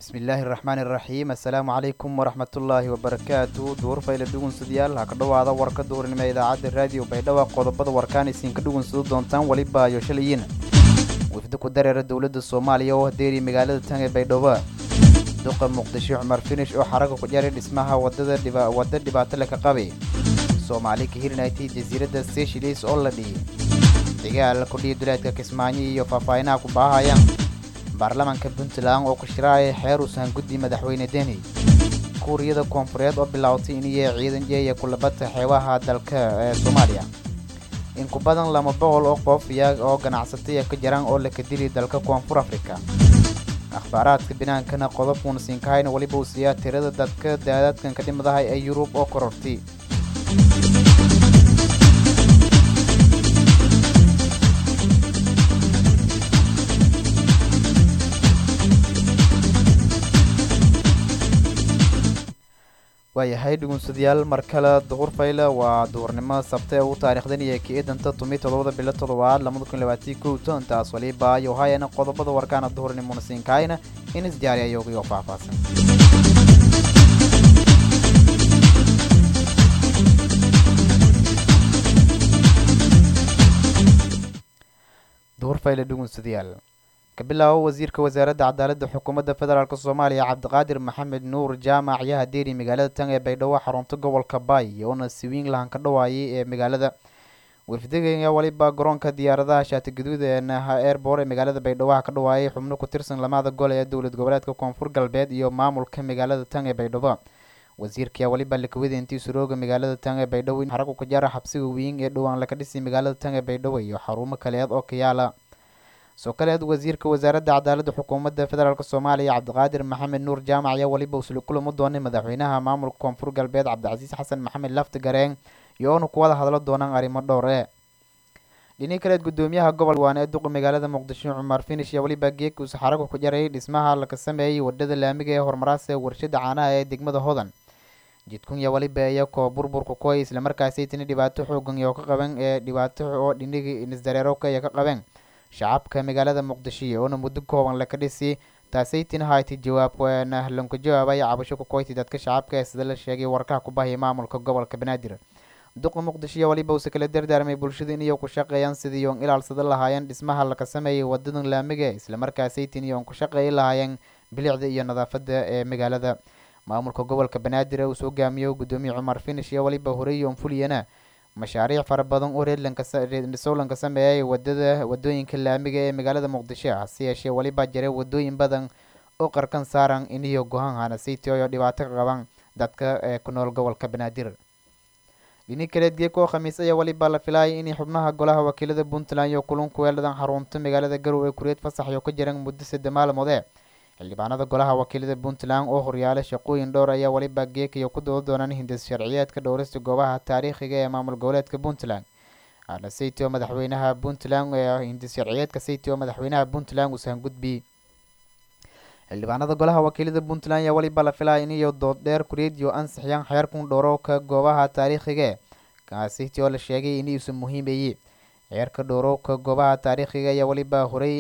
bismillaahi raxmaani raxiim assalaamu calaykum waraxmatullaahi wabarakaatu duurfayla dhugunsadayaal ha ka dhowaada warka duurnimo idaacadda raadiyo baydhaba qodobada warkaan isiinka dhugunsado doontaan weliba iyo shalayiin wifdi ku dareera dowladda soomaaliya oo hadeeriya magaalada tan ee baydhabo duqa muqdisho cumar finish oo xaraga ku jaray dhismaha wadada wadda dhibaato leh ka qabi soomaali ka hirinaytay jasiiradda seshilis oo la dhiyay dagaal kudhiya duleedka kismaayo iyo faahfaahinaha ku baahaya baarlamaanka puntland oo ku shiraaya xeer uusan guddi madaxweyne deni kuuriyada koonfureed oo bilaawtay iniyo ciidan jeeya kulabadta xeebaha dalka ee soomaaliya in ku badan lama boqol oo qof iya oo ganacsataya ka jiraan oo laka dili dalka koonfur afrika akhbaaraadka binaankana qodobkuuna siinkahayna weliba uu siiyaa tirada dadka daadadkan ka dhimadahay ee yurub oo korortay waayahay dhugunsadayaal mar kale duhur fayle waa duhurnimo sabte ugu taariikhdan iyo ka-idanta tumi todobada bilo toddobaad lamada kun labaatii kowto intaas waliba iyo hayana qodobada warkaana duhurnimona siinkaayna in isjaariya yogiyo faahfaahsan duhur fayle dhugunsadayaal ka bilaabo wasiirka wasaaradda cadaaladda xukuumadda federaalk soomaaliya cabdiqaadir maxamed nuur jaamac ayaa hadeeri magaalada tan ee baydhabo xarunta gobolka baay oona siwiin lahan ka dhawaayay ee magaalada wafdiga waliba garoonka diyaaradaha shaatigaduud ee naha airbor ee magaalada baydhabo ka dhawaayay xubno ku tirsan lamada gol ee dowlad goboleedka koonfur galbeed iyo maamulka magaalada tan ee baydhabo wasiirka waliba lakawada intii surooga magaalada tan ee baydhabo xaragu ka jara xabsiga weyn ee dhowaan laka dhisay magaalada tan ee baydhabo iyo xarumo kaleed oo ka yaala soo kaleed wasiirka wasaaradda cadaaladda xukuumadda federaalk soomaaliya cabdiqaadir maxamed nuur jaamac ayaa weliba usli kulamo doonay madaxweynaha maamulka koonfur galbeed cabdicasiis xasan maxamed lafti gareen iyo oona ku wada hadlo doonaan arrimo dhowr e dhini kaleed gudoomiyaha gobol waan ee duqa magaalada muqdisho cumar finish ayaa weliba geekuusa xaraga ku jaray dhismaha laka sameeyey wadhada laamiga ee horumaraas ee warshada caanaha ee degmada hodan jidkunya waliba iyakoo burburka koy islamarkaasi tini dhibaato xoogan iyo ka qaben ee dhibaato oo dhinigi nisdareeroka iyo ka qabeen shacabka magaalada muqdisho oona muddo kooban laka dhisi taasaytina hayti jawaab lanka jawaabay cabasho ku koyti dadka shacabka ee sida la sheegay warkaha ku bahaya maamulka gobolka banaadir duqa muqdisho waliba uuse kala dardaarmay bulshada inay ku shaqeeyaan sidii oon ilaalsada lahaayeen dhismaha laka sameeyay wadadan laamiga islamarkaasaytin iyoon ku shaqeeyi lahaayeen bilicda iyo nadaafada ee magaalada maamulka gobolka banaadir uu soo hogaamiyo gudoomiye cumar finish iyo waliba horey oon fuliyana mashaariic fara badan oo reedlankasolanka sameeyay wadada wadooyinka laamiga ee magaalada muqdisho hase yeeshee weliba jira wadooyin badan oo qarkan saaran iniyo go-aan hanasiti oo dhibaato ka qaban dadka ee ku nool gobolka banaadir dhini kaleed geeko khamiis ayaa weliba la filaayay inay xubnaha golaha wakiilada puntland iyo kulunku weeladan xarunta magaalada garowe kureed fasax iyo ka jiran muddo sadde maalmoode xildhibaanada golaha wakiilada puntland oo horyaala shaqooyin dhowr ayaa weliba geekayo ku dooda doonaan hindis sharciyeedka dhowrista goobaha taariikhiga ee maamul goboleedka puntland saytio madaxweynaha puntland hindis sharciyeedka saytio madaxweynaha puntland uusan gudbi xildhibaanada golaha wakiilada puntland ayaa weliba la filaya iniyo dood dheer kureediyo ansixiyaan xeerkun dhowrowka goobaha taariikhiga kaasiti oo la sheegay inuusan muhiimayey xeerka dhowrowka goobaha taariikhiga ayaa weliba horey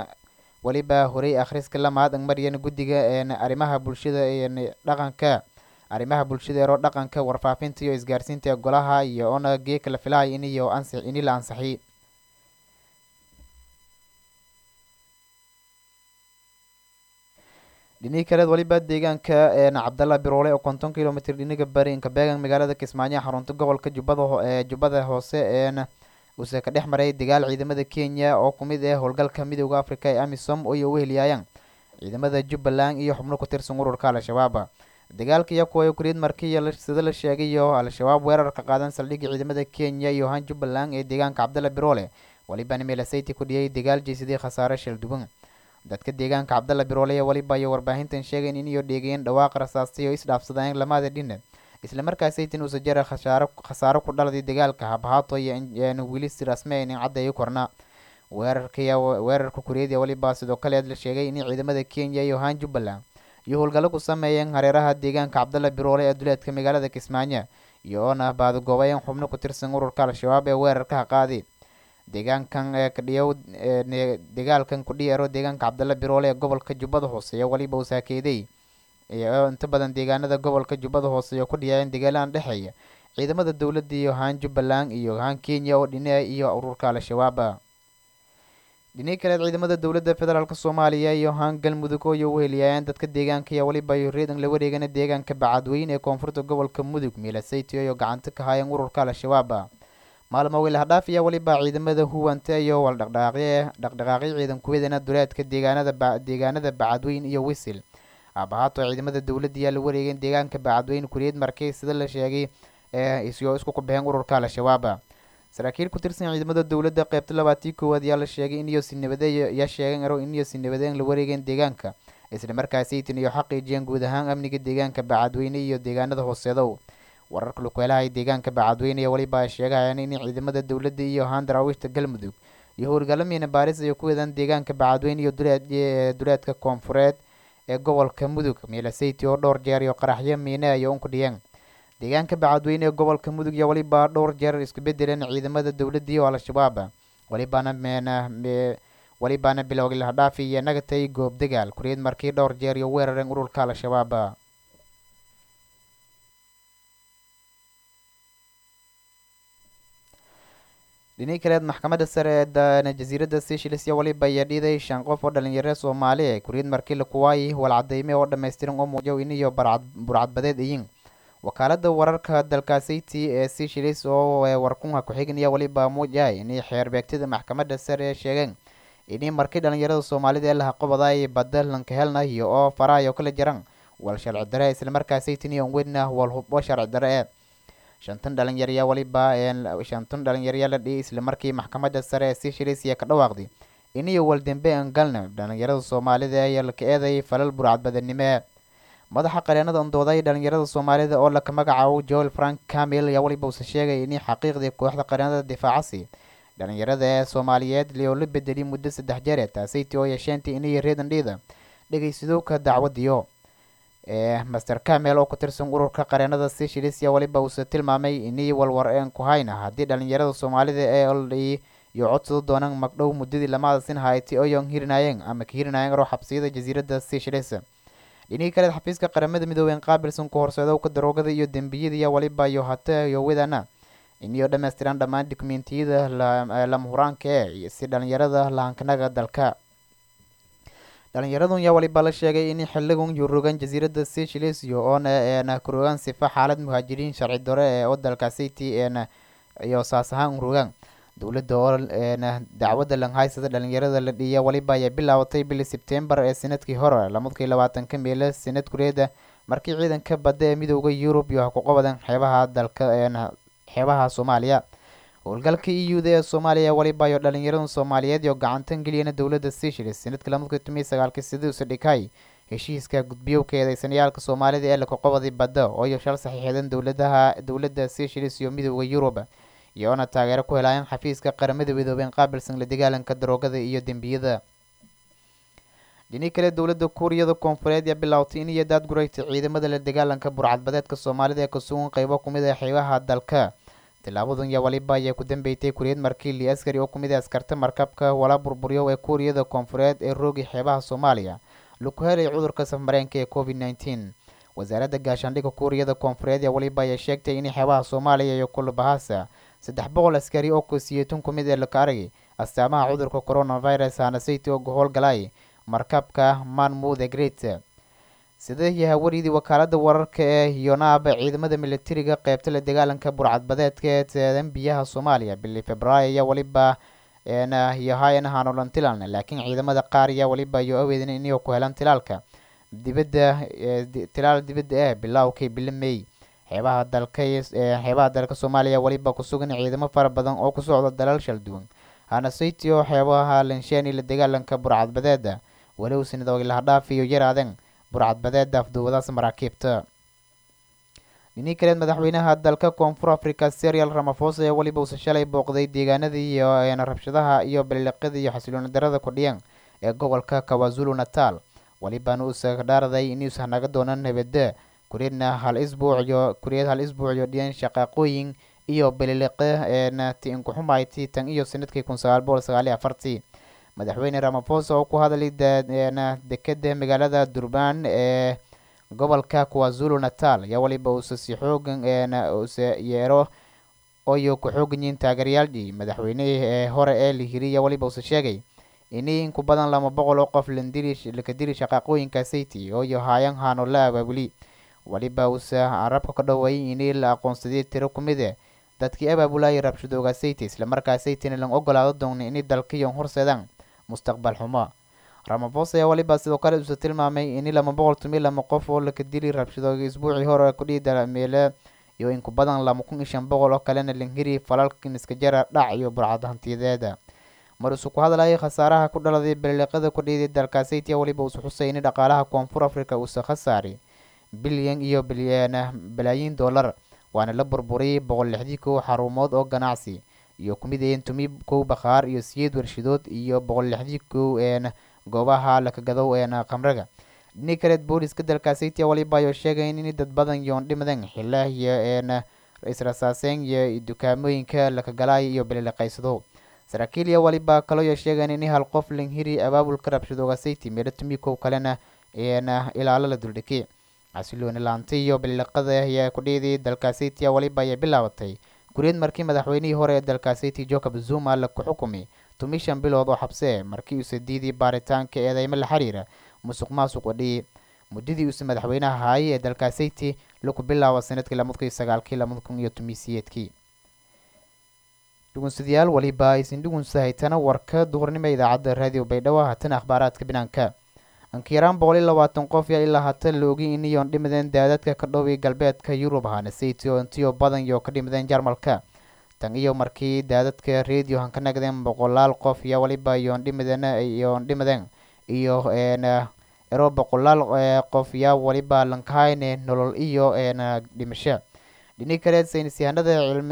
weliba horey akhriska lamaad maryan guddiga arrimaha bulshada dhaqanka arrimaha bulshada eero dhaqanka warfaafinta iyo isgaarsiinta ee golaha iyo oona geeka la filaya iniyo ansix ini la ansixiy dhinii kaleed waliba deegaanka cabdalla biroole oo konton kilomitr dhiniga bari inka beegan magaalada kismaayo xarunta gobolka jubbada ee jubbada hoose een uuse ka dhex maray dagaal ciidamada kenya oo kumid ah howlgalka midooda africa ee amisom oo uga heliyaayaan ciidamada jubbaland iyo xubno ku tirsan ururka al-shabaab dagaalka iyo kuwa ukreed markii sida la sheegayo al-shabaab weerarka qaadan saldhigga ciidamada kenya iyo han jubbaland ee deegaanka cabdalla biroole waliba meelasayti ku dhiyay dagaal jeysadii khasaare shalduban dadka deegaanka cabdalla biroole ee waliba iyo warbaahintan sheegayn iniyo dheegeen dhawaaqa rasaastay oo isdhaafsadeen lamada dhina islamarkaasaytin uusa jara khashaaro khasaaro ku dhaladay dagaalka habhaato iyo wili si rasmeyn in caddeeyo korna weerarkaiy weerarka kureediya waliba sidoo kaleed la sheegay in ciidamada kenya iyo han jubbaland iyo howlgallo ku sameeyeen hareeraha deegaanka cabdalla biroole ee duleedka magaalada kismaayo iyo oona baadagoobayeen xubno ku tirsan ururka al-shabaab ee weerarkaha qaaday deegaankan ee kadhiyow dagaalkan kudhiyeero deegaanka cabdalla biroole ee gobolka jubbada hoose iyo weliba usaakeeday oo inta badan deegaanada gobolka jubbada hoose iyo ku dhiyaayeen dagaalaan dhexeeya ciidamada dowladda iyo haan jubbaland iyo haan kenya oo dhine iyo ururka al-shabaaba dhini kaleed ciidamada dowladda federaalk soomaaliya iyo haan galmudug oo iyo uheliyayeen dadka deegaanka iyo weliba reedan la wareegana deegaanka bacadweyn ee koonfurta gobolka mudug miilasaytio iyo gacanta ka haayeen ururka al-shabaaba maalmo wiilhadhaaf iyo weliba ciidamada huwanta iyo waldhaqdhaqaaqye dhaqdhaqaaqyo ciidan kuwadana duleedka deegaanada deegaanada bacadweyn iyo wisil aabahaato ciidamada dowladda ayaa la wareegeen deegaanka bacadweyn kuriyad markay sida la sheegay ee isyo isku kubixeen ururka al-shabaaba saraakiil ku tirsan ciidamada dowladda qeybta labaatii koowaad ayaa la sheegay in iyo sinabade yaa sheegeen aro in iyo sinabadeen la wareegeen deegaanka isla markaasaytan iyo xaqiijiyeen guud ahaan amniga deegaanka bacadweyne iyo deegaanada hooseedow wararka lukeelahay deegaanka bacadweyne iyo weliba ay sheegayaan in ciidamada dowladda iyo haan daraawiishta galmudug iyo howlgalamiina baaris ay ku wadaan deegaanka bacadweyne iyo duleedka koonfureed ee gobolka mudug miilasayti oo dhowr jeer iyo qaraxyo miine ay un ku dhiyeen deegaanka bacadweyne ee gobolka mudug iyo weliba dhowr jeer isku bedeleen ciidamada dowladda iyo al-shabaab welibaana meena welibaana bilowgii lahadhaafi iyo nagatay goob dagaal kuriyad markii dhowr jeer iyo weerareen ururka al-shabaab dhinii kaleed maxkamadda sare ee jasiiradda seychelles iyo weliba ayaa dhiiday shan qof oo dhalinyaro soomaali ee kuriyad markii lakuwaayi walcadeyme oo dhammaystiran oo muujiyo in iyo burcadbadeed iyin wakaalada wararka dalkaasiti ee seychelles oo warkunha ku-xigniya weliba muujahay inay xeerbeegtada maxkamadda sare ee sheegeen inay markii dhalinyarada soomaalida ee laha qobaday badda lanka helnayo oo farahayo kala jaran wal sharci dare islamarkaasaytiniyon wedna wal hubbo sharci dare ee shantan dhalinyarya weliba shantan dhalinyarya la dhiyay islamarkii maxkamadda sare ee seychelles iyo ka dhawaaqday iniyo waldembe an galna dhalinyarada soomaalida ee laka eedayay falal burcadbadanimo madaxa qareenada ondooday dhalinyarada soomaalida oo laka magacaabo joel frank camil ayaa weliba uuse sheegay inay xaqiiqdii kooxda qareenada difaacasi dhalinyarada ee soomaaliyeed oo la bedelay muddo saddex jeer ee taasaytii oo yeesheentii inay reedan dhiida dhegeysadowka dacwadiyo ee master camel oo ku tirsan ururka qareenada seychelles ayaa weliba uuse tilmaamay inay walwar een ku hayna haddii dhalinyarada soomaalida ee oldhay iyo codsado doonaan magdhow muddadii lamaadasin hayti oyon hirinayeen ama ka hirinayeen roo xabsiyada jasiiradda seychelles dhinihii kaleed xafiiska qaramada midoobeen qaabilsan ku horseedowka daroogada iyo dembiyada iyo weliba iyo hate iyo wedana iniyo dhammaystiran dhammaan dokumentiyada lama huraanka ee si dhalinyarada lahankanaga dalka dhalinyaradun yaa waliba la sheegay in xiligun yurogan jasiiradda seychelles iyo oona eena kurogaan sifa xaalad muhaajiriin sharci dore ee oo dalkaasiti eena iyo saas ahaan urogaan dowladda oo eena dacwadda langhaysada dhalinyarada la dhiiya waliba ayaa bilaabatay bili sebtembar ee sanadkii hore lamadkii labaatanka meele sanad kureeda markii ciidanka badda ee midooda yurub iyo ku qabadan xeebaha dalka eena xeebaha soomaaliya howlgalka e u da ee soomaaliya waliba iyo dhalinyarada soomaaliyeed iyo gacantan geliyana dowladda seychelles sanadkii lamadkii tomiyi sagaalkii sidiusa dhikay heshiiska gudbiyowka eedeysanayaalka soomaalida ee laka qobaday badda oo iyo shal saxiixeedan dowladaha dowladda seychelles iyo midooda yurub iyoona taageero ku helaayeen xafiiska qaramada midoobeen qaabilsan la dagaalanka daroogada iyo dembiyada dhinii kale dowladda kuuriyada koonfureed ayaa bilaawtay in iyo daadguraytay ciidamada la dagaalanka burcadbadeedka soomaalida ee kasugan qeybo kumid ah xeebaha dalka tilaabadan iyo waliba ayaa ku dambeeytay kuriyad markiili askari oo kumid ah askarta markabka wala burburyo ee kuuriyada koonfureed ee roogi xeebaha soomaaliya laku helay cudurka safmareenka ee covid nneteen wasaaradda gaashaandhigga kuuriyada koonfureed ee waliba ayaa sheegtay in xeebaha soomaaliya iyo kulubahasa saddex boqol askari oo kosiyeytun ku mid ee laka aragay astaamaha cudurka coronavirus hanasayty oo howlgalay markabka manmouth e great sida yahawaridii wakaalada wararka ee yonaab ciidamada militariga qeybta la dagaalanka burcadbadeedka ee teedan biyaha soomaaliya bili februaayo ayaa waliba yahayan hanolan tilan laakiin ciidamada qaar ayaa waliba iyo aweedin inay ku helaan tilaalka dibadda tilaal dibadda ah bilowkii bili may xeebaha dalka xeebaha dalka soomaaliya waliba kusugan ciidamo fara badan oo ku socda dalal shal duwan hanasayty oo xeebaha lensheni la dagaalanka burcadbadeeda walow sinadoog lahadhaaf iyo yaraaden burcadbadeeda afduwadaas maraakiibta dhinii kaleed madaxweynaha dalka koonfur africa serial ramafosa ee weliba uuse shalay booqday deegaanadii iyo rabshadaha iyo baliiqada iyo xasilooni darada kudhiyan ee gobolka kawazulu natal walibana uuse dhaaraday inuusa naga doonan nabada kureedna hal isbuuc iyo kureed hal isbuuc iyo dhiyan shaqaaqooyin iyo bililiqe ti inkuxumayti tan iyo sanadkii kun sagaal boqol sagaaliyo afartii madaxweyne ramaphosa oo ku hadlay dekeda magaalada durban ee gobolka kuwazulu natal ayaa waliba uuse si xoogan use yeero oyo ku xoogan yihiin taageerayaaldii madaxweynihii ee hore ee lihiriya waliba uuse sheegay ini inku badan lama boqol oo qof laka dili shaqaaqooyinka sayti ooyo haayan haano la abaabuli waliba uuse carabka ka dhaweeyay ini la aqoonsadiyay tiro ku mid e dadkii abaabulayay rabshadooga sayti islamarkaa saytina lan ogolaado doona inay dalkiyon horseedaan mustaqbal xumo ramaphosa ayaa waliba sidoo kale uuse tilmaamay ini lama boqol tomiyo lama qof oo laka dili rabshadooga isbuucii hore kudhihi dalameele iyo inku badan lama kun iyo shan boqol oo kalena lanhiri falalkan iska jara dhac iyo burcad hantiyadeeda mar isu ku hadlayay khasaaraha ku dhaladay baliliqada ku dhiiday dalka saytia waliba uuse xusay ini dhaqaalaha koonfur africa uuse khasaari bilyan iyo balaayiin dollar waana la burburiyay boqol lixdii kow xarumood oo ganacsi iyo kumidayeen tumi kow bakhaar iyo siyeed warshadood iyo boqol lixdii kow goobaha lakagadow khamraga dhini kaleed booliska dalka saytia waliba ayo sheegayn in dad badan yoon dhimadan xila iyo israsaaseen iyo dukaamooyinka lakagalaay iyo baliliqaysado saraakiil iyo waliba kaloyo sheegayn in hal qof lanhiri abaabulka rabshadooga sayti meelo tumi kow kalena ilaalo la duldhigay xasilooni laantay iyo baliliqada ayaa ku dhiiday dalka saytia waliba ayay bilaabatay guriyad markii madaxweynihii hore ee dalka sayti jacob zuma la ku xukumay tumi shan bilood oo xabsee markii uuse diiday baaritaanka eedeymo la xiriira musuq maasuq wadhiyey muddadii uuse madaxweynaha haayay ee dalka sayti laku bilaabo sanadkii lamada kun iyo sagaalkii lamada kun iyo tumisiyeedkii dhugunsadayaal waliba aysin dhugunsahaytana warka duhurnimo idaacadda raadiyo baydhabo haatana akhbaaraadka binaanka ankiyaraan boqol iyo labaatan qof yaa ilaa haatan la ogay iniyoon dhimadeen daadadka ka dhoway galbeedka yurub ahana sayti oo intiyo badan iyo ka dhimadeen jarmalka tan iyo markii daadadka radio han ka nagdeen boqolaal qof iyo waliba iyoon dhimadeen iyoon dhimadeen iyo ero boqolaal qof yaa waliba lankahayne nolol iyo dhimasho dhini kaleed saynis yahanada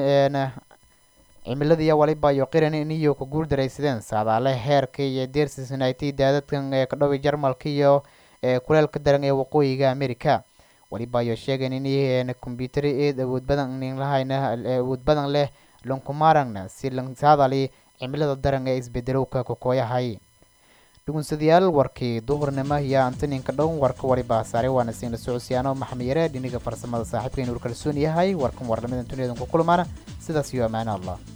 cimiladiiya waliba iyo qiran iniyo ku guul daraysadeen saadaale heerka iyo deersisnayti daadadkan ee ka dhoway jarmalka iyo kuleelka daran ee waqooyiga america waliba ayo sheegeen in kombyutari eed awood badan lahayna awood badan leh lankumaarangna si lansaadali cimilada daran ee isbedelowka kokooyahay dhugunsadayaal warkii duhurnimo iyo antaninka dhow warka waliba saare waana siina socodsiyaano maxamed yare dhiniga farsamada saaxiibka inuur kalsoon yahay warkan warlamadan duniyadan ku kulmaana sidaas iyo ammaano allah